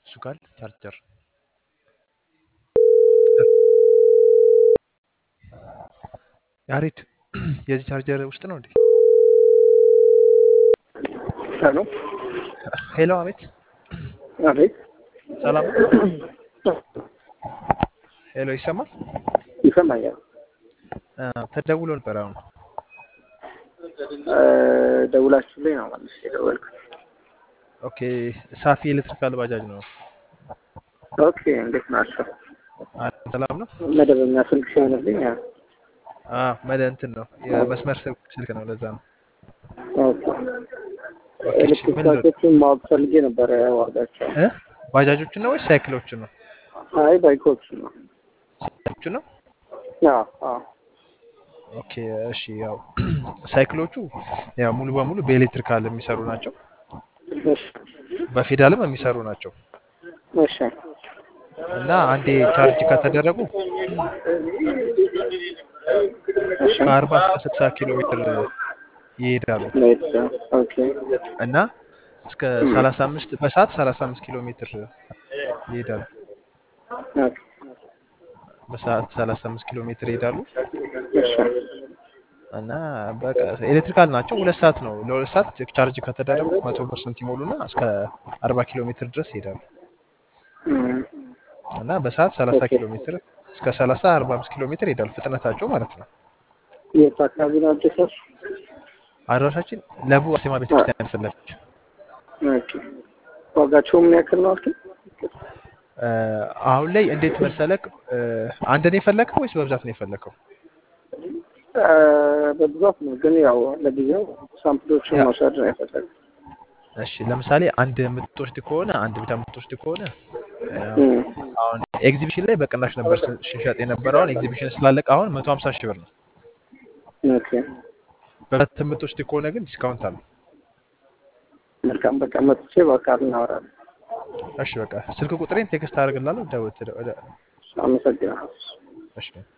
እሱ ጋር ቻርጀር ያሬድ የዚህ ቻርጀር ውስጥ ነው እንዴ? ሄሎ ሄሎ፣ አቤት፣ አቤት፣ ሰላም ነው? ሄሎ፣ ይሰማል? ይሰማኛል። አ፣ ተደውሎ ነበር አሁን። እ፣ ደውላችሁልኝ ነው ማለት የደወልኩት። ኦኬ፣ ሳፊ ኤሌክትሪካል ባጃጅ ነው። ኦኬ፣ እንዴት ናቸው? አ፣ ሰላም ነው? መደበኛ ስልክ ሲሆንልኝ ያ። አ፣ መደ እንትን ነው የመስመር ስልክ ስልክ ነው፣ ለዛ ነው። ኦኬ፣ ኦኬ፣ እሺ፣ ኤሌክትሪክ ምን ልበል? ባሶችን ማወቅ ፈልጌ ነበረ ዋጋቸው። እ ባጃጆችን ነው ወይስ ሳይክሎችን ነው? አይ ባይኮች ነው። ሳይክሎችን ነው። አዎ፣ አዎ። ኦኬ፣ እሺ። ያው ሳይክሎቹ ያው ሙሉ በሙሉ በኤሌክትሪካል የሚሰሩ ናቸው፣ እሺ፣ በፌዳልም የሚሰሩ ናቸው እሺ፣ እና አንዴ ቻርጅ ከተደረጉ እሺ። ከአርባ እስከ ስልሳ ኪሎ ሜትር ይሄዳሉ ሌት ኦኬ፣ እና እስከ ሰላሳ አምስት በሰዓት ሰላሳ አምስት ኪሎ ሜትር ይሄዳሉ። ኦኬ፣ በሰዓት ሰላሳ አምስት ኪሎ ሜትር ይሄዳሉ እሺ፣ እና በቃ ኤሌክትሪካል ናቸው። ሁለት ሰዓት ነው ለሁለት ሰዓት ቻርጅ ከተደረጉ መቶ ፐርሰንት ይሞሉና እስከ አርባ ኪሎ ሜትር ድረስ ይሄዳሉ እም፣ እና በሰዓት ሰላሳ ኦኬ። ኪሎ ሜትር እስከ ሰላሳ አርባ አምስት ኪሎ ሜትር ይሄዳሉ ፍጥነታቸው ማለት ነው። የት አካባቢ ነው አዲስ? አድራሻችን ለቡ አርሴማ ቤተክርስቲያን ፊት ለፊት ኦኬ። ዋጋቸው ምን ያክል ነው አልከኝ? እ፣ አሁን ላይ እንዴት መሰለክ እ፣ አንድ ነው የፈለከው ወይስ በብዛት ነው የፈለከው? እ፣ በብዛት ነው ግን ያው ለጊዜው ሳምፕሎችን ያ መውሰድ ነው የፈለግኩት። እሺ ለምሳሌ አንድ የምትወስድ ከሆነ አንድ ብቻ የምትወስድ ከሆነ እ፣ እም፣ አሁን ኤግዚቢሽን ላይ በቅናሽ ነበር ስ- ሲሸጥ የነበረው። አሁን ኤግዚቢሽን ስላለቀ አሁን መቶ ሀምሳ ሺህ ብር ነው። ኦኬ በብዛት የምትወስድ ከሆነ ግን ዲስካውንት አለው። መልካም በቃ መጥቼ በአካል እናወራለን። እሺ በቃ ስልክ ቁጥሬን ቴክስት አደርግላለሁ። ደውል። አመሰግናለሁ። እሺ